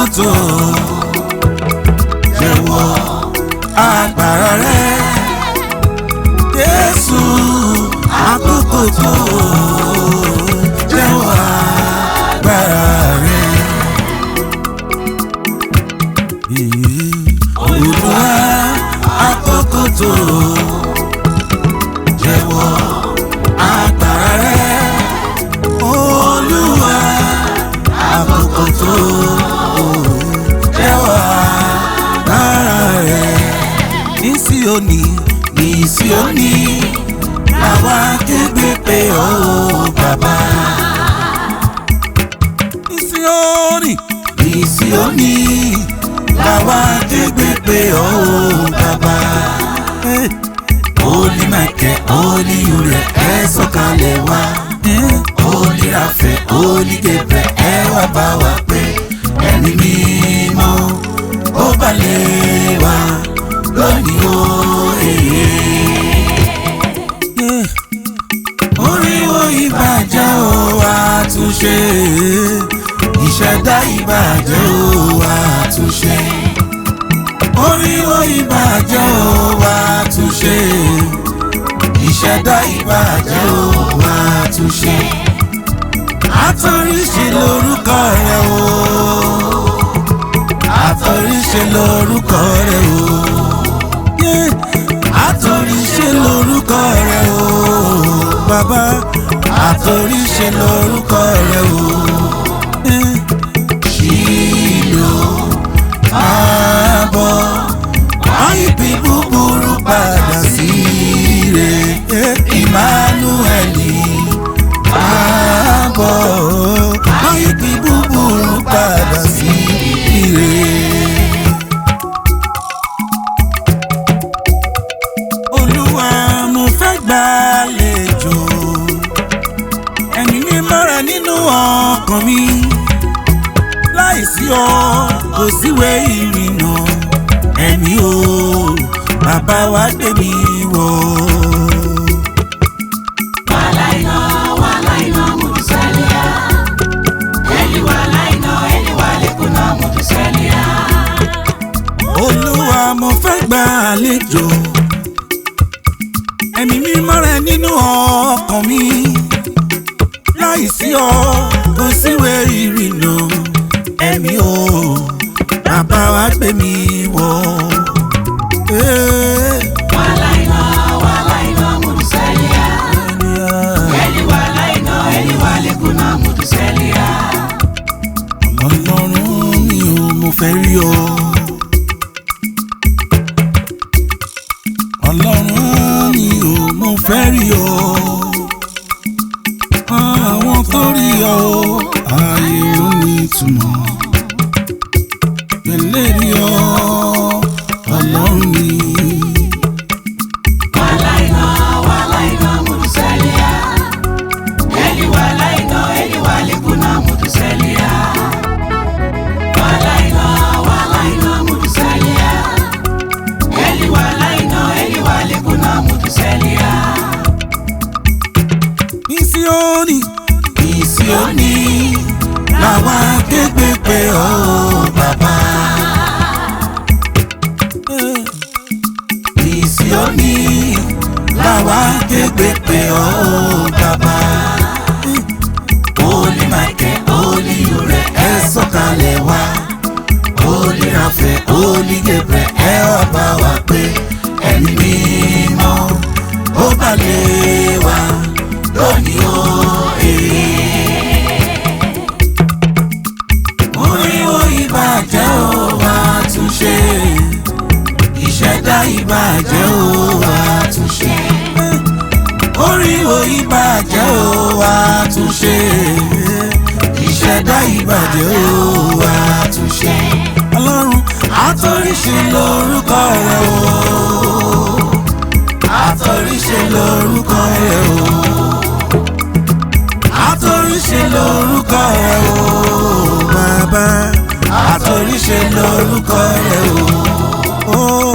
àkókò tó jẹ́wọ́ agbára rẹ Jésù àkókò tó jẹ́wọ́ agbára rẹ. Olúwa àkókò tó jẹ́wọ́ agbára rẹ. Olúwa àkókò tó jẹ́wọ́ agbára rẹ. Ní Síónì ní Síónì làwa kégbe pé ó bàbá. Ní Síónì ní Síónì làwa kégbe pé ó bàbá. Holy Michael, Holy Uriel, ẹ sọ̀kalẹ̀ wá. Holy Raphael, Holy Gabriel, ẹ wá bá wa pé ẹ̀mí mímọ́ ó balẹ̀ wá lónìí ó èyí. Oríwo ìbàjẹ́ ó àtúnṣe, ìṣẹ̀dá ìbàjẹ́ ó àtúnṣe. Oríwo ìbàjẹ́ ó àtúnṣe, ìṣẹ̀dá ìbàjẹ́ ó àtúnṣe. Àtọ̀ríṣe lórúkọ rẹ̀ o, àtọ̀ríṣe lórúkọ rẹ̀ o. Yeah. Àtọ̀ríṣe lórúkọ rẹ̀ o, bàbá. Àtọ̀ríṣe lórúkọ rẹ̀ o. Yeah. Ṣìlò máa bọ̀, àìbí búburú padà sí rẹ̀. Emmanueli máa bọ̀, àìbí búburú padà sí rẹ̀. Olúwa mo fẹ́ gbàlejò ẹ̀mí mímọ́ rẹ nínú ọkàn mi láìsí ọ kò síwé ìrìnà ẹ̀mí o bàbá wa gbé mi wọ̀. Walaina, walaina, mutusalia. Eli walaina, eli walekuna, mutusalia. Olúwa mo fẹ́ gbàlejò ẹ̀mí mímọ́ rẹ nínú ọkàn mi láìsí ọ kò síwé ìrìnà ẹ̀mí o bàbá wa gbé mi wọ̀. Eh, Walaina, walaina, mutusalia. Eli walaina, eli walekuna, mutusalia. Ọlọ́run mi ò mo fẹ́ rí ọ. Ọlọ́run mi ò mo fẹ́ rí ọ. Àwọn tó rí ọ ayé ló ní ìtumọ̀. Pẹ̀lẹ́ rí ọ ọlọ́run mi. Walaina, walaina, mutusalia. Eli walaina, eli walekuna, mutusalia. Walaina, walaina, mutusalia. Eli walaina, eli walekuna, mutusalia. Ní Síónì, ní Síónì, làwa kégbé pé ọ bàbá. Ní Síónì, làwa kégbé pé ọ bàbá. Holy Michael, Holy Uriel, ẹ sọ̀kalẹ̀ wá. Holy Raphael, Holy Gabriel, ẹ wá bá wa pé ẹ̀mí mímọ́ ó balẹ̀ wá lónìí ó èé. Oríwo ìbàjẹ́ ó wá túnṣe, ìṣẹ̀dá ìbàjẹ́ ó wá túnṣe. Oríwo ìbàjẹ́ ó wá túnṣe, ìṣẹ̀dá ìbàjẹ́ ó wá túnṣe. Ọlọ́run àtọ̀ríṣe lórúkọ rẹ̀ o, àtọ̀ríṣe lórúkọ rẹ̀ o àtòríṣe lórúkọ rẹ o bàbá àtòríṣe lórúkọ rẹ o.